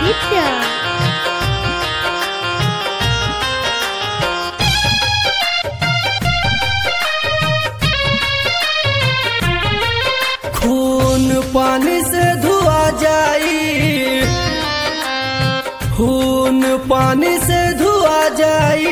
आदित्य खून पानी से धुआ जाई खून पानी से धुआ जाई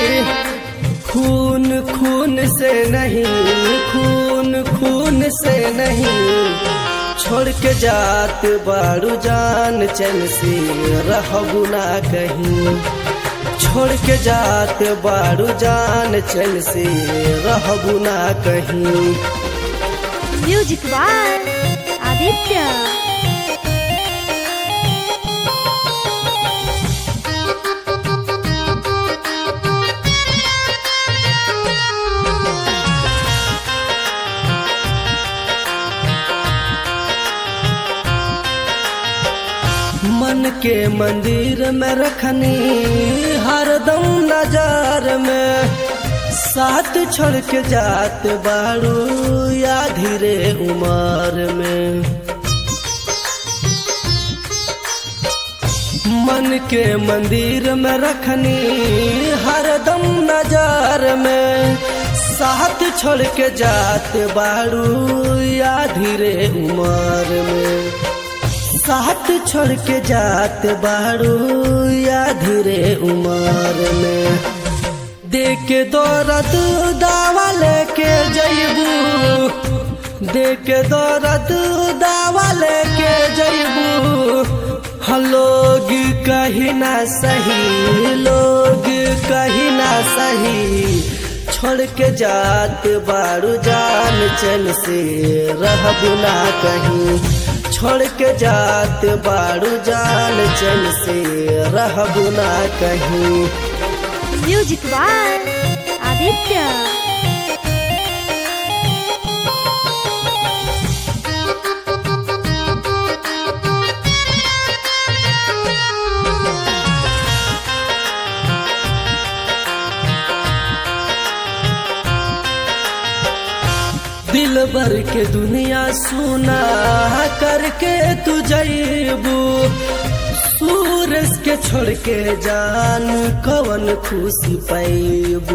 खून खून से नहीं खून खून से नहीं छोड़ के जात बारू जान चैन से रहबू ना कहीं छोड़ के जात बारू जान चैन से रहबू ना कहीं म्यूजिक बाय आदित्य मन के मंदिर में रखनी हरदम नजर में साथ छोड़ के जात बारू या धीरे उमर में मन के मंदिर में रखनी हरदम नजर में साथ छोड़ के जात बारू या धीरे उमर में साथ छोड़ के जात बारू या धीरे उमर में देख दौरत दावा लेके जैबू देख दौरत दावा लेके जैबू हम लोग कहीं ना सही लोग कहीं ना सही छोड़ के जात बारू जान चल से रहबू ना कहीं छोड़ के जात बारू जान चल से रहबू ना कहीं म्यूजिक बाय आदित्य दिल भर के दुनिया सुना करके तू जैबू सूरज के छोड़ के जान कवन खुशी पैबू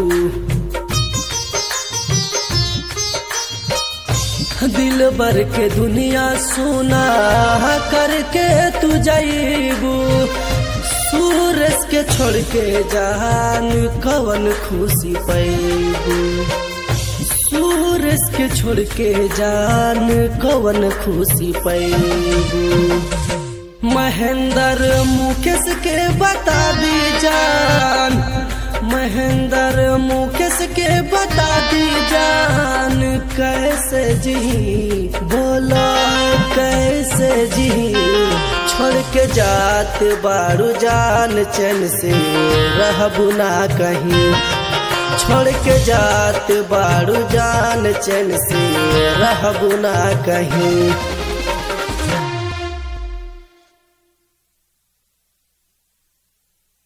दिल भर के दुनिया सुना करके तू जैबू सूरज के छोड़ के जान कवन खुशी पैबू सूरज के छोड़ के जान कवन खुशी पैबू महेंद्र मुकेश के बता दी जान महेंद्र मुकेश के बता दी जान कैसे जी बोलो कैसे जी छोड़ के जात बारू जान चैन से रहबू ना कहीं छोड़ के जात बारू जान चैन से रहबू ना कहीं